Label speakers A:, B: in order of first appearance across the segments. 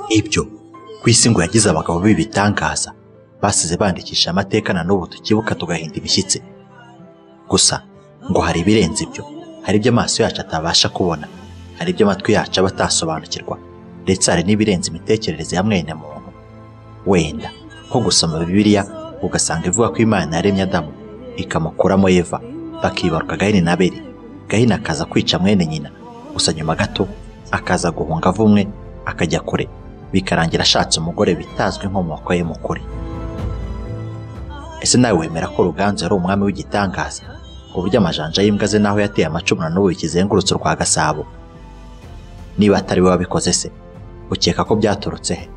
A: nk'ibyo ku isi ngo yagize abagabo b'ibitangaza basize bandikisha amateka na n'ubu tukibuka tugahinda imishyitsi gusa ngo hari ibirenze ibyo hari ibyo amaso yacu atabasha kubona hari ibyo amatwi yacu aba atasobanukirwa ndetse hari n'ibirenze imitekerereze ya mwene muntu wenda nko gusoma bibiliya ugasanga ivuga ko imana yaremye adamu ikamukuramo eva bakibaruka gahini na beri gahini akaza kwica mwene nyina gusa nyuma gato akaza guhunga avumwe akajya kure bikarangira ashatse umugore bitazwi inkomoko ye mukuri ese nawe wemera ko ruganzu yari umwami w'igitangaza uburyo amajanja y'imbwa ze n'aho yateye amacumu na n'ubu bikizengurutse urwa gasabo niba atari we wabikoze se ukeka ko byaturutse he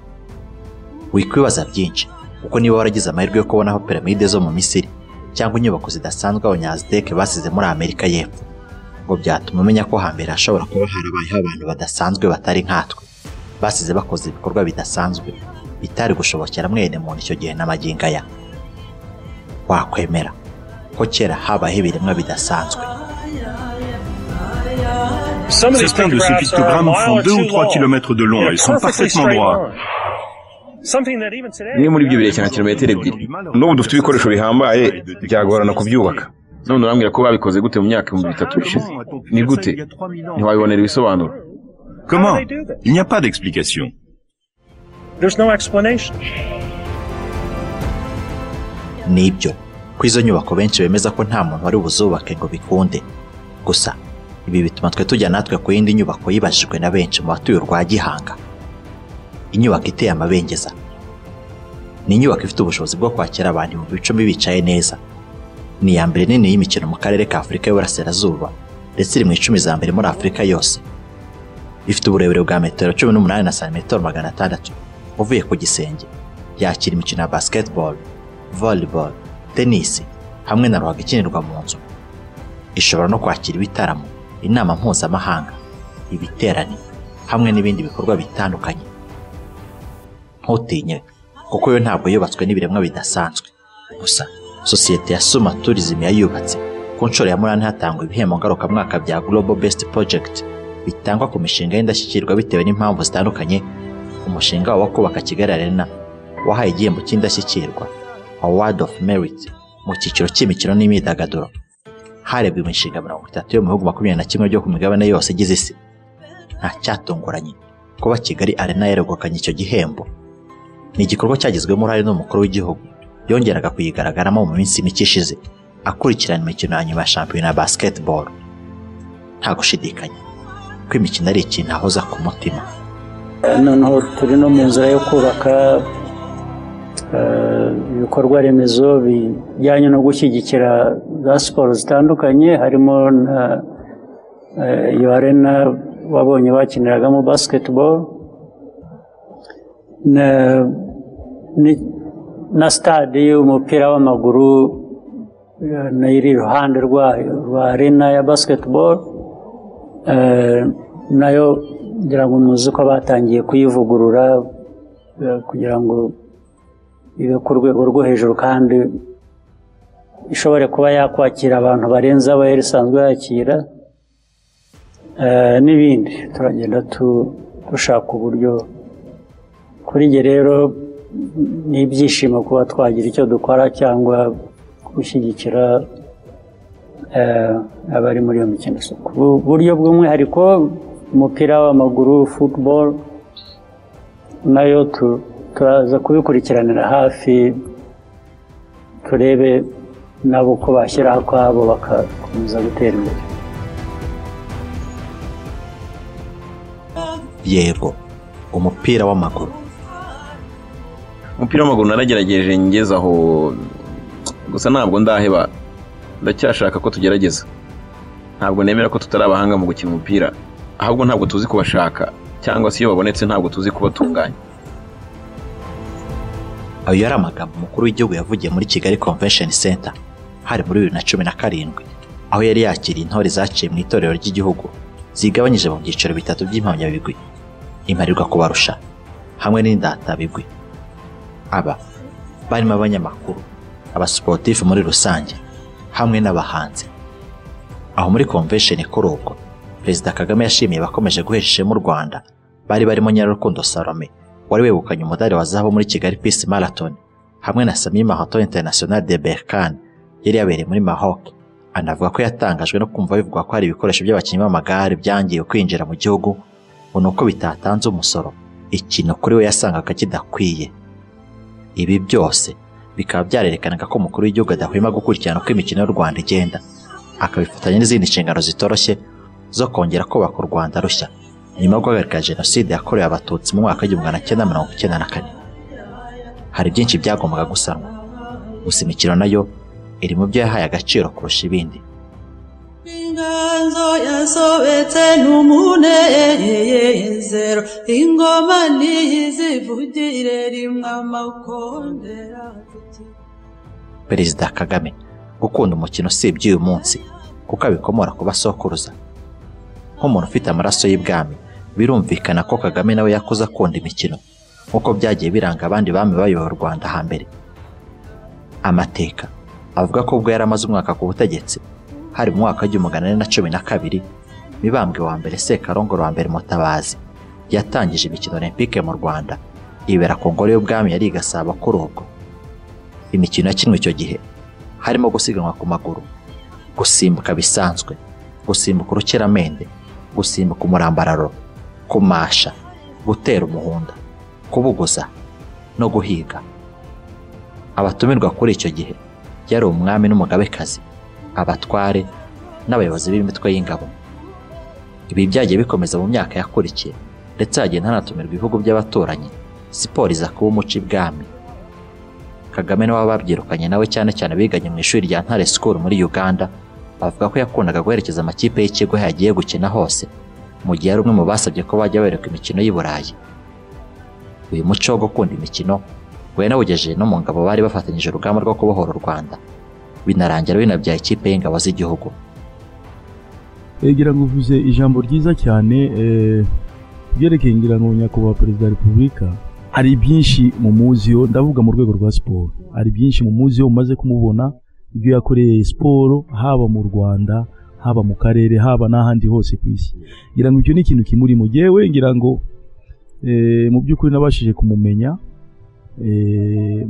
A: wikwibaza byinshi kuko niba waragize amahirwe yo kubona aho piramide zo mu misiri cyangwa inyubako zidasanzwe abanyaziteke basize muri amerika y'epfo ngo byatuma umenya ko hambere hashobora kuba harabayeho abantu badasanzwe batari nkatwe basize bakoze ibikorwa bidasanzwe bitari gushobokera mwene muntu icyo gihe n'amagingo aya wakwemera ko kera habaho ibiremwa bidasanzwe
B: Certains de ces pictogrammes font 2 ou 3 km de long et sont parfaitement droits.
C: bimwe muri byo birerekana kilometero ebyiri
D: n'ubu dufite ibikoresho bihambaye byagorana kubyubaka
C: none urambwira ko babikoze gute mu myaka ibihumbi bitatu bishize ni gute ntiwabibonera ibisobanuro
B: Comment Il n'y a pas d'explication.
A: n'ibyo ko izo nyubako benshi bemeza ko nta muntu wari buzubake ngo bikunde gusa ibi bituma twe tujya natwe ku yindi nyubako yibajijwe na benshi mu batuye urwa gihanga inyubako iteye amabengeza ni inyubako ifite ubushobozi bwo kwakira abantu ibihumbi icumi bicaye neza ni iya mbere nini y'imikino mu karere ka afurika y'uburasirazuba ndetse iri mu icumi za mbere muri afurika yose ifite uburebure bwa metero cumi n'umunani na santimetero magana atandatu uvuye ku gisenge yakira imikino ya basketball volleyball tennis hamwe na ruhago ikinirwa mu nzu ishobora no kwakira ibitaramo inama mpuzamahanga ibiterane hamwe n'ibindi bikorwa bitandukanye ntutinye kuko yo ntabwo yubatswe n'ibiremwa bidasanzwe gusa sosiyete ya suma tourism yayubatse ku nshuro ya munani hatangwa ibihembo ngarukamwaka bya global best project bitangwa ku mishinga y'indashyikirwa bitewe n'impamvu zitandukanye umushinga wabo wo kubaka kigali arena wahaye igihembo cy'indashyikirwa award of merit mu cyiciro cy'imikino n'imyidagaduro harebwa imishinga mirongo itatu yo mu bihugu makumyabiri na kimwe byo ku migabane yose igize isi nta cyatunguranye kuba kigali arena yaregukanye icyo gihembo ni igikorwa cyagizwemo uruhare n'umukuru w'igihugu yongeraga kuyigaragaramo mu minsi mike ishize akurikirana imikino ya nyuma ya shampiyona ya basketball nta gushidikanya ko imikino ari ikintu ahoza ku mutima
E: noneho turi no mu nzira yo kubaka eh, ibikorwa remezo bijyanye no gushyigikira za siporo zitandukanye harimo na eh, iyo arena wabonye bakiniragamo basketball na, ni- na stade y'umupira w'amaguru eh, nayo iri iruhande rwayo rwa arena ya basketball Eh, nayo ngira ngo muzi ko batangiye kuyivugurura eh, kugira ngo ibe ku rwego rwo hejuru kandi ishobore kuba yakwakira abantu barenze abo yari isanzwe yakira eh, n'ibindi turagenda tu- dushaka uburyo kuri njye rero ni ibyishimo kuba twagira icyo dukora cyangwa gushyigikira eh, abari muri iyo mikino ku buryo bw'umwihariko umupira w'amaguru football nayo tu- turaza kubikurikiranira hafi turebe nabo ko bashyira akwabo bagakomeza gutera imbere
A: yego umupira w'amaguru
C: umupira w'amaguru naragerageje ngeze aho gusa ntabwo ndaheba ndacyashaka ko tugerageza ntabwo nemera ko tutari abahanga mu gukina umupira ahubwo ntabwo tuzi kubashaka cyangwa se iyo babonetse ntabwo tuzi kubatunganya
A: ayo yari amagambo umukuru w'igihugu yavugiye muri kigali convention center hari muri bibiri na cumi na karindwi aho yari yakiriye intore zaciye mu itorero ry'igihugu zigabanyije mu byiciro bitatu by'impamyabigwi imparirwa kubarusha hamwe n'indatabigwi aba barimo abanyamakuru abasiporutifu muri rusange hamwe n'abahanzi aho muri convention kuri ubwo perezida kagame yashimiye abakomeje guhesha ishema u rwanda bari barimo nyarurukundo salome wari wegukanye umudari wa zahabu muri kigali peace marathon hamwe na sami mahato international de berkan yari yabereye muri maroc anavuga ko yatangajwe no kumva bivugwa ko hari ibikoresho by'abakinnyi b'amagare byangiwe kwinjira mu gihugu ngo ni uko bitatanze umusoro ikintu kuri we yasangaga kidakwiye ibi byose bikaba byarerekanaga ko umukuru w'igihugu adahwema gukurikirana uko imikino y'u rwanda igenda akabifatanya n'izindi nshingano zitoroshye zo kongera kubaka u rwanda rushya nyuma yo guhagarika jenoside yakorewe abatutsi mu mwaka w'igihumbi magana cyenda mirongo icyenda na kane hari byinshi byagombaga gusanwa gusa imikino nayo iri mu byo yahaye agaciro kurusha ibindi
F: inganzo yasobetse n'umunezero ingoma niyizivugire rimwe amakondera
A: perezida kagame gukunda umukino si iby'uyu munsi kuko abikomora ku basokuruza nk'umuntu ufite amaraso y'ibwami birumvikana ko kagame nawe yakuze akunda imikino nk'uko byagiye biranga abandi bami bayoboye u rwanda hambere amateka avuga ko ubwo yari amaze umwaka ku butegetsi hari mu mwaka w'igihumbi magana ane na cumi na kabiri mibambwe wa mbere sekarongoro wa mbere mutabazi yatangije imikino olympique mu rwanda ibera ku ngoro y'ubwami yari igasaba kuri ubwo imikino yakinwe icyo gihe harimo gusiganwa ku maguru gusimbuka bisanzwe gusimbuka urukiramende gusimbuka umurambararo kumasha gutera umuhunda kubuguza no guhiga abatumirwa kuri icyo gihe yari umwami n'umugabekazi abatware n'abayobozi b'imitwe y'ingabo ibi byagiye bikomeza mu myaka yakurikiye ndetse hagenda hanatumirwa ibihugu by'abaturanyi siporo iza kuba umuco ibwami kagame niwe wababyirukanye nawe cyane cyane biganye mu ishuri rya ntare sikuru muri uganda bavuga ko yakundaga guherekeza amakipe y'ikigo yagiye gukina hose mu gihe ari umwe mu basabye ko bajya berekwa imikino y'i burayi uyu muco wo gukunda imikino wanawugejeje no mu ngabo bari bafatanyije urugamba rwo kubohora u rwanda binarangira binabyaye ikipe y'ingabo z'igihugu
G: ngira ngo uvuze ijambo ryiza cyane byerekeye ngira ngo nyakubahwa perezida wa repubulika hari byinshi mu muziyo ndavuga mu rwego rwa siporo hari byinshi mu muziyo umaze kumubona ibyo yakoreye siporo haba mu rwanda haba mu karere haba n'ahandi hose ku isi ngira ngo ibyo ni ikintu kimurimo yewe ngira ngo mu by'ukuri nabashije kumumenya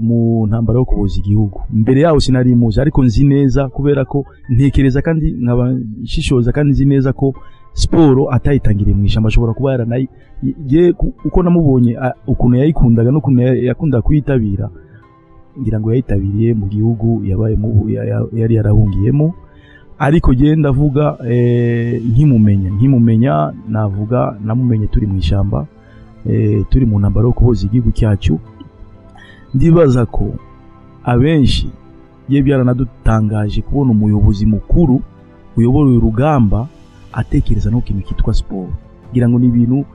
G: mu ntambaro yo kuboza igihugu mbere yaho sinari muzi ariko nzi neza kubera ko ntekereza kandi nkaba nshishoza kandi nzi neza ko siporo atayitangiriye mu ishyamba ashobora kuba yaranayi uko namubonye ukuntu yayikundaga n'ukuntu yakundaga kuyitabira ngira ngo yayitabiriye mu gihugu yari yarahungiyemo ariko genda ndavuga nkimumenya nkimumenya navuga namumenye turi mu ishyamba turi mu ntambaro yo kuboza igihugu cyacu ndibaza ko abenshi ye byaranadutangaje kubona umuyobozi mukuru uyobora uyu rugamba atekereza no kintu cyitwa siporo ngira ngo ni ibintu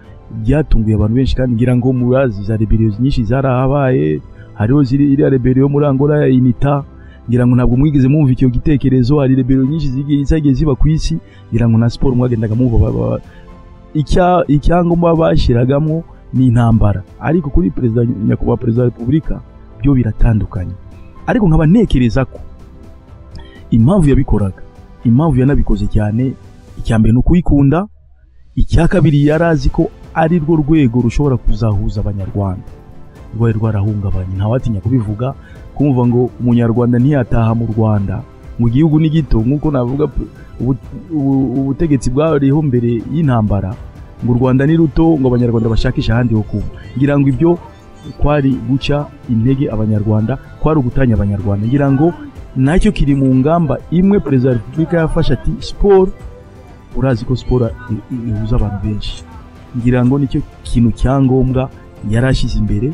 G: byatunguye abantu benshi kandi ngira ngo murazi za reberiyo nyinshi zarahabaye hariho iriya reberiyo muri angola ya inita ngira ngo ntabwo mwigeze mwumva icyo gitekerezo hari reberiyo nyinshi zagiye ziba ku isi ngira ngo na siporo mwagendaga mwumva icyangombwa bashyiragamo ni intambara ariko kuri perezida nyakubahwa perezida wa repubulika byo biratandukanye ariko nkaba ntekereza ko impamvu yabikoraga impamvu yanabikoze cyane icya mbere ni ukuyikunda icya kabiri yari azi ko ari rwo rwego rushobora kuzahuza abanyarwanda rwari rwarahungabanye ntawatinya kubivuga kumva ngo umunyarwanda ntiyataha mu rwanda mu gihugu ni gito nk'uko navuga ubutegetsi bwariho mbere y'intambara ngo u rwanda ni ruto ngo abanyarwanda bashakishe ahandi ho kuba ngira ngo ibyo kwari guca intege abanyarwanda kwari ugutanya abanyarwanda ngira ngo nacyo kiri mu ngamba imwe perezida wa repubulika yafashe ati siporo urazi ko siporo ihuza abantu benshi ngira ngo nicyo kintu cya ngombwa yari ashyize imbere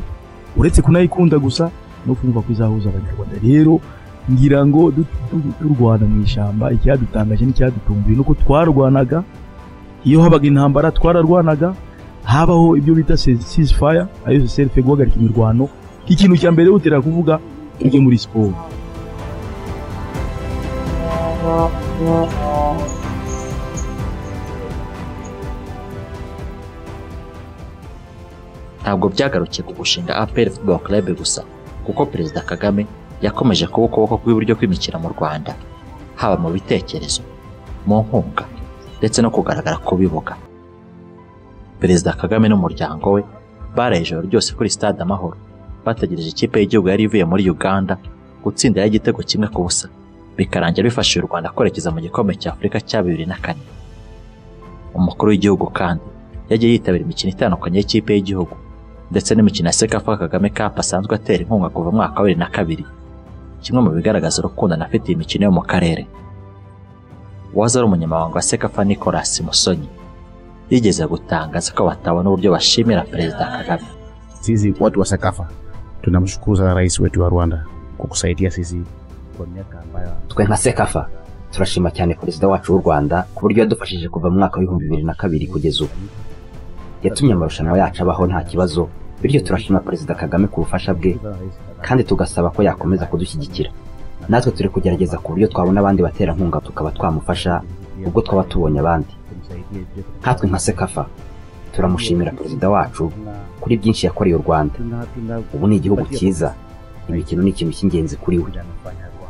G: uretse kunayikunda gusa no kumva ko izahuza abanyarwanda rero ngira ngo turwana mu ishyamba icyadutangaje n'icyadutunguye ni uko twarwanaga iyo habaga intambara twararwanaga habaho ibyo bita ceasefire ariyo serife guhagarika imirwano ikintu cya mbere utera kuvuga ibyo muri siporo
A: ntabwo byagarukiye ku gushinga apr football club gusa kuko perezida kagame yakomeje kuba ukuboko kw'iburyo kw'imikino mu rwanda haba mu bitekerezo mu nkunga ndetse no kugaragara ku bibuga perezida kagame n'umuryango we baraye ijoro ryose kuri stade amahoro bategereje ikipe y'igihugu yari ivuye muri uganda gutsindira igitego kimwe ku busa bikarangira bifashije u rwanda kwerekeza mu gikombe cya afurika cya bibiri na kane umukuru w'igihugu kandi yagiye yitabira imikino itandukanye y'ikipe y'igihugu ndetse n'imikino ya sekafa kagame cup asanzwe atera inkunga kuva mu mwaka wa bibiri na kabiri kimwe mu bigaragaza urukundo anafitiye imikino yo mu karere waza ari umunyamabanga wa sekafa nicolas musonyi yigeze gutangaza ko batabona uburyo bashimira perezida kagame
H: sisi watu wa sakafa tunamshukuru sana rais wetu wa rwanda kukusaidia sisi kwa miaka ambayo
I: twe nka sekafa turashima cyane perezida wacu w'u rwanda ku buryo yadufashije kuva mu mwaka w'ibihumbi bibiri na kabiri kugeza ubu yatumye amarushanwa yacu abaho nta kibazo bityo turashima perezida kagame ku bufasha bwe kandi tugasaba ko yakomeza kudushyigikira natwe turi kugerageza ku buryo twabona abandi baterankunga tukaba twamufasha ubwo twaba tubonye abandi nkatwe nka sekafa turamushimira perezida wacu kuri byinshi yakoreye u rwanda ubu ni igihugu cyiza imikino ni ikintu cy'ingenzi kuri we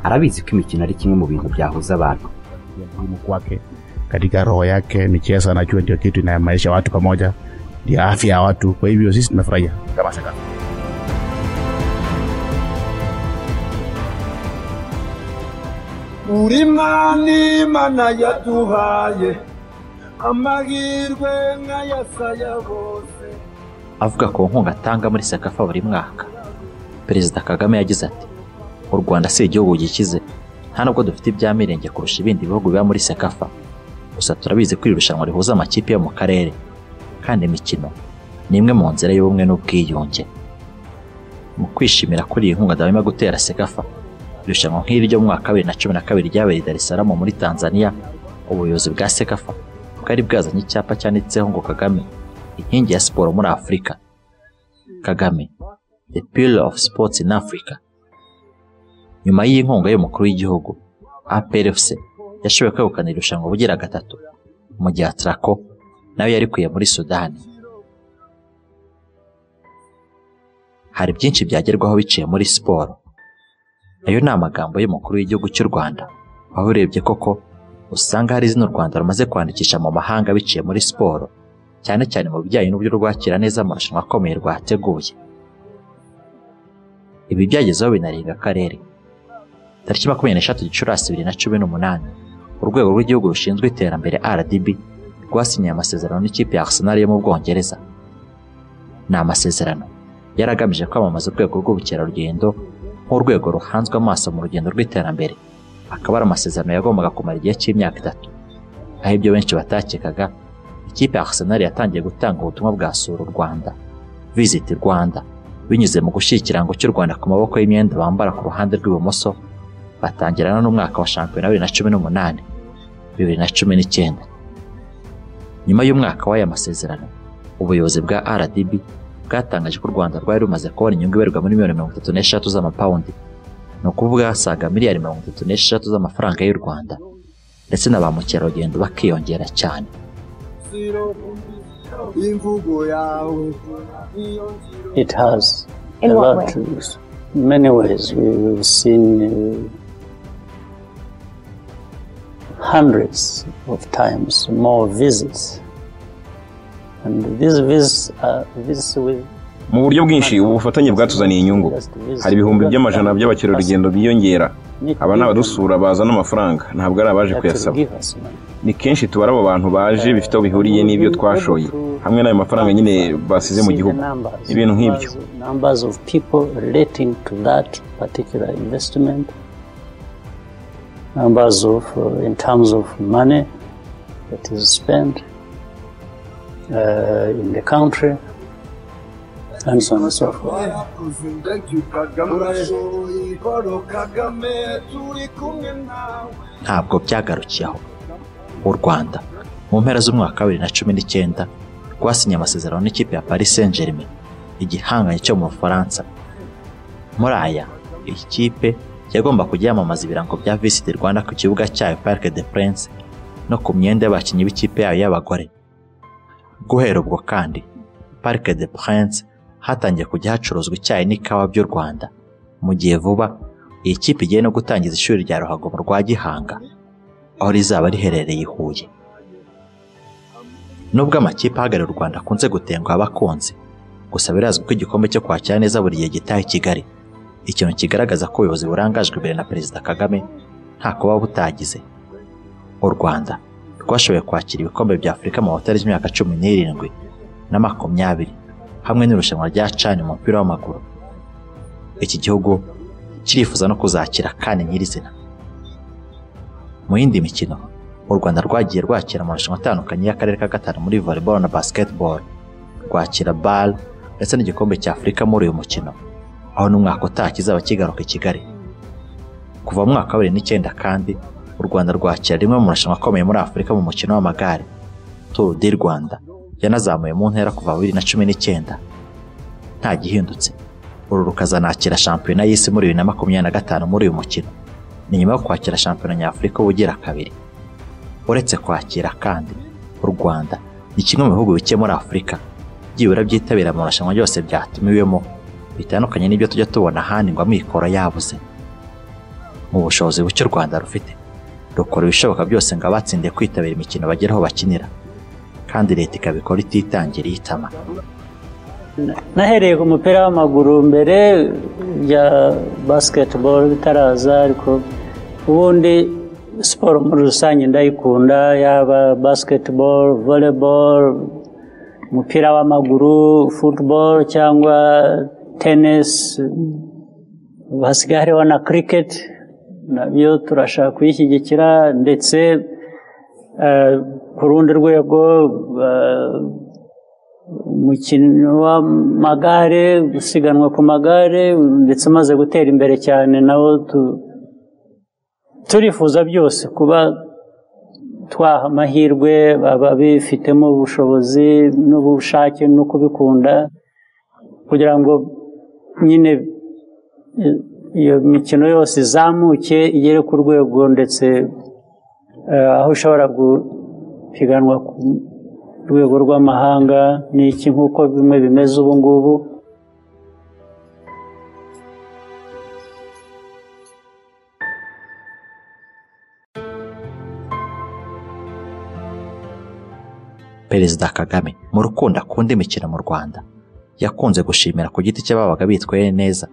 I: arabizi ko imikino ari kimwe mu bintu byahuza abantu
H: muhimu kwake katika roho yake michezo anajua ndio kitu inayamaisha watu pamoja ndio afya ya watu kwa hivyo sisi tumefurahia kama sasa
J: buri mwana imana yaduhaye amahirwe nk'ayasaya bose
A: avuga ku nkunga atanga muri sekafa buri mwaka perezida kagame yagize ati u rwanda si igihugu gikize nta nubwo dufite ibyamirenge kurusha ibindi bihugu biba muri sekafa gusa turabizi ko iri rushanwa rihuza amakipe yo mu karere kandi imikino ni imwe mu nzira y'ubumwe n'ubwiyunge mu kwishimira kuri iyi nkunga dahwema gutera sekafa irushanwa nk'iri ryo mu mwaka wa bibiri na cumi na kabiri ryabereye i Dar es Salaam muri Tanzania ubuyobozi bwa sekafa bwari bwazanye icyapa cyanditseho ngo kagame inkingi ya siporo muri afurika kagame the pillar of sports in africa nyuma y'iyi nkunga y'umukuru w'igihugu APRFC yashoboye kwegukana irushanwa bugira gatatu mu gihe Atraco nayo yarikuye muri Sudani hari byinshi byagerwaho biciye muri siporo ayo ni amagambo y'umukuru w'igihugu cy'u Rwanda aho urebye koko usanga hari izina u Rwanda rumaze kwandikisha mu mahanga biciye muri siporo cyane cyane mu bijyanye n'uburyo rwakira neza amarushanwa akomeye rwateguye ibi byagezeho binarenga akarere tariki makumyabiri n'eshatu gicurasi bibiri na cumi n'umunani urwego rw'igihugu rushinzwe iterambere rdb rwasinyiye amasezerano n'ikipe ya arsenal yo mu bwongereza ni amasezerano yari agamije kwamamaza urwego rw'ubukerarugendo nk'urwego ruhanzwe amaso mu rugendo rw'iterambere akaba ari amasezerano yagombaga kumara igihe cy'imyaka itatu aho ibyo benshi batakekaga ikipe ya arsenal yatangiye gutanga ubutumwa bwa sura u rwanda visiti rwanda binyuze mu gushyira ikirango cy'u rwanda ku maboko y'imyenda bambara ku ruhande rw'ibumoso batangirana n'umwaka wa shampiyona bibiri na cumi n'umunani bibiri na cumi n'icyenda nyuma y'umwaka w'aya masezerano ubuyobozi bwa rdb bwatangaje ko u rwanda rwari rumaze kubona inyungu ibarirwa muri miliyoni mirongo itatu n'eshatu z'amapawundi ni ukuvuga hasaga miliyari mirongo itatu n'eshatu z'amafaranga y'u rwanda ndetse na ba mukerarugendo bakiyongera cyane
E: It has
K: In
E: a
K: what
E: lot
K: way?
E: to many ways. We, we've seen uh, hundreds of times more visits, and these visits are visits with
C: mu buryo bwinshi ubu bufatanye bwatuzaniye inyungu hari ibihumbi by'amajana by'abakerarugendo biyongera aba ni abadusura bazana amafaranga ntabwo ari abaje kuyasaba ni kenshi tubara abo bantu baje bifite aho bihuriye n'ibyo twashoye hamwe n'ayo mafaranga nyine basize mu gihugu ibintu nk'ibyo
E: numbers of people relating to that particular investment numbers of uh, in terms of money that is spent uh, in the country and so on and so forth
J: twarakoze ndagiye kagame urashoboye paul kagame turi kumwe nawe
A: ntabwo byagarukiye aho u rwanda mu mpera z'umwaka wa bibiri na cumi n'icyenda rwasinye amasezerano n'ikipe ya paris saint germain igihanganye cyo mu bufaransa muri aya iyi kipe yagomba kujya yamamaza ibirango bya visiti rwanda ku kibuga cyayo parc de prince no ku myenda y'abakinnyi b'ikipe yayo y'abagore guhera ubwo kandi parc de prince hatangiye kujya hacuruzwa icyayi n'ikawa by'u rwanda mu gihe vuba iyi kipe igiye no gutangiza ishuri rya ruhago mu rwa gihanga aho rizaba riherereye i huye nubwo amakipe ahagarariye u rwanda akunze gutenguha abakunzi gusa birazwi ko igikombe cyo kwakira neza buri gihe gitaha i kigali ikintu kigaragaza ko ubuyobozi burangajwe imbere na perezida kagame nta kuba butagize u rwanda rwashoboye kwakira ibikombe bya afurika mu mahoteli by'imyaka cumi n'irindwi na makumyabiri hamwe n'irushanwa rya cani mu mupira w'amaguru iki gihugu kirifuza no kuzakira kandi nyirizina mu yindi mikino u rwanda rwagiye rwakira amarushanwa atandukanye y'akarere ka gatanu muri volleyball na basketball rwakira bal ndetse n'igikombe cya afurika muri uyu mukino aho n'umwaka utaha kizaba kigaruka i kigali kuva mu mwaka wa bibiri n'icyenda kandi u rwanda rwakira rimwe mu marushanwa akomeye muri afurika mu mukino w'amagare turu di rwanda yanazamuye mu ntera kuva bibiri na cumi n'icyenda nta gihindutse uru rukazanakira shampiyona y'isi muri bibiri na makumyabiri na gatanu muri uyu mukino ni nyuma yo kwakira shampiyona nyafurika ubugira kabiri uretse kwakira kandi u rwanda ni kimwe mu bihugu bike muri afurika byibura byitabira amarushanwa yose byatumiwemo bitandukanye n'ibyo tujya tubona ahandi ngo amikoro yabuze mu bushobozi buke u rwanda rufite rukora ibishoboka byose ngo abatsindiye kwitabira imikino bagere aho bakinira kandi leta ikabikora ititangiriye itama
E: nahereye ku mupira w'amaguru mbere bya basiketibolo bitaraza ariko ubundi siporo muri rusange ndayikunda yaba basiketibolo volebolo umupira w'amaguru futubolo cyangwa tenisi hasigaye hariho na kiriketi nabyo turashaka kuyishyigikira ndetse ku rundi rwego umukino w'amagare gusiganwa ku magare ndetse umaze gutera imbere cyane nawo turifuza byose kuba twaha amahirwe ababifitemo ubushobozi n'ubushake no kubikunda kugira ngo nyine iyo mikino yose izamuke igere ku rwego ndetse aho ushobora gupiganwa ku rwego rw'amahanga ni iki nk'uko bimwe bimeze ubu ngubu
A: perezida kagame mu rukundo akunda imikino mu rwanda yakunze gushimira ku giti cy'ababaga bitwaye neza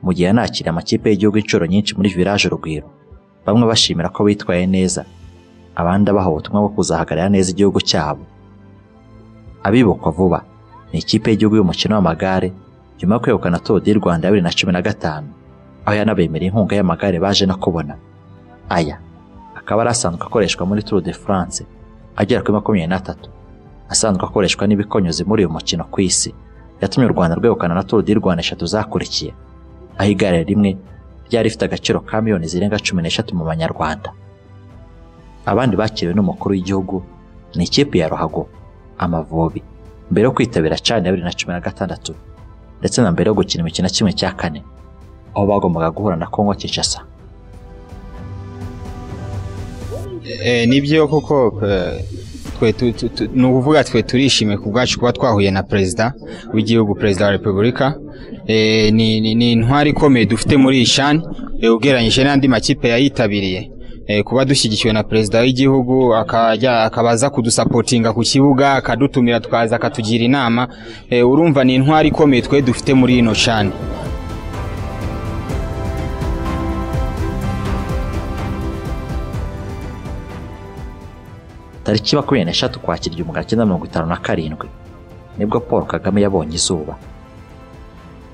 A: mu gihe yanakiriye amakipe y'igihugu inshuro nyinshi muri village urugwiro bamwe bashimira ko bitwaye neza abandi abaha ubutumwa bwo kuzahagararira neza igihugu cyabo abibukwa vuba ni ikipe y'igihugu y'umukino w'amagare nyuma yo kwegukana turu di rwanda ya bibiri na cumi na gatanu aho yanabemereye inkunga y'amagare baje no kubona aya akaba ari asanzwe akoreshwa muri turu de france agera kuri makumyabiri n'atatu asanzwe akoreshwa n'ibikonyuzi muri uyu mukino ku isi yatumye u rwanda rwegukana na turu di rwanda eshatu zakurikiye aho igare rimwe ryari rifite agaciro ka miliyoni zirenga cumi n'eshatu mu banyarwanda abandi bakiriwe n'umukuru w'igihugu ni ikipe ya ruhago amavubi mbere yo kwitabira cani ya bibiri na cumi na gatandatu ndetse na mbere yo gukina imikino kimwe cya kane aho bagombaga guhura na kongo kinshasa
K: nibyo koko ni ukuvuga twe turishimye ku bwacu kuba twahuye na perezida w'igihugu perezida wa repubulika ni intwari ikomeye dufite muri iyi shani ugereranyije n'andi makipe yayitabiriye kuba dushyigikiwe na perezida w'igihugu akabaza kudusapotinga ku kibuga akadutumira tukaza akatugira inama urumva ni intwari ikomeye twe dufite muri ino shani
A: tariki makumyabiri n'eshatu kwakira igihumbi magana cyenda mirongo itanu na karindwi nibwo paul kagame yabonye izuba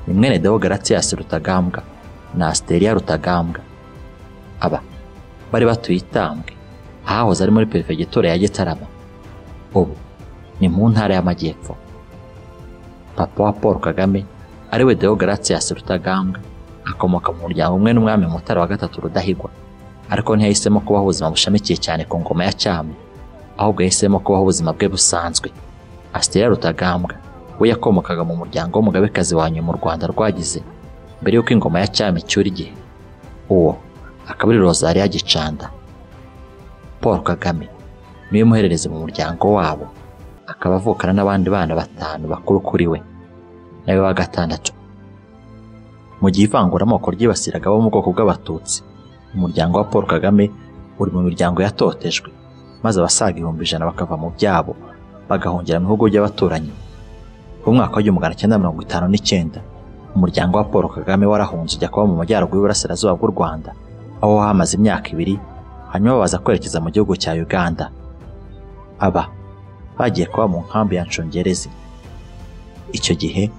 A: ni mwene dewo garatiyasi rutagambwa na asiteriya rutagambwa aba bari batuye itambwe ahahoze ari muri perefegitura ya gitarama ubu ni mu ntara y'amajyepfo papa wa paul kagame ariwe dewo garatiyasi rutagambwa akomoka mu muryango umwe n'umwami mutara wa gatatu rudahigwa ariko ntiyahisemo kubaho ubuzima bushamikiye cyane ku ngoma ya cyami ahubwo yahisemo kubaho ubuzima bwe busanzwe asitera rutagambwa we yakomokaga mu muryango w'umugabekazi wa nyuma u rwanda rwagize mbere y'uko ingoma ya cyami icyura igihe uwo akaba ari rozariya gicanda paul kagame niwe muhererezi mu muryango wabo akaba avukana n'abandi bana batanu bakuru kuri we nawe wa gatandatu mu gihe ivanguramoko ryibasiraga abo mu bwoko bw'abatutsi umuryango wa paul kagame uri mu miryango yatotejwe maze abasaga ibihumbi ijana bakava mu byabo bagahungira mu bihugu by'abaturanyi umwaka w'igihumbi magana cyenda mirongo itanu n'icyenda umuryango wa paul kagame warahunze ujya kuba mu majyaruguru y'uburasirazuba bw'u rwanda aho hamaze imyaka ibiri hanyuma baza kwerekeza mu gihugu cya uganda aba bagiye kuba mu nkambi ya nshungerezi icyo gihe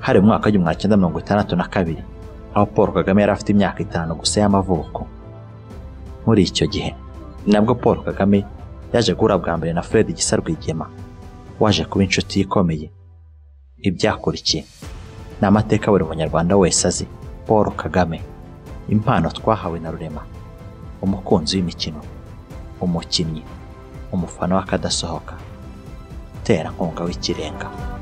A: hari mu mwaka w'igihumbi magana cyenda mirongo itandatu na kabiri aho paul kagame yari afite imyaka itanu gusa y'amavuko muri icyo gihe nabwo paul kagame yaje guhura bwa mbere na fred gisa rwigema waje kuba inshuti ikomeye ibyakurikiye ni amateka buri munyarwanda wese azi paul kagame impano twahawe na rurema umukunzi w'imikino umukinnyi umufana w'akadasohoka terankunga w'ikirenga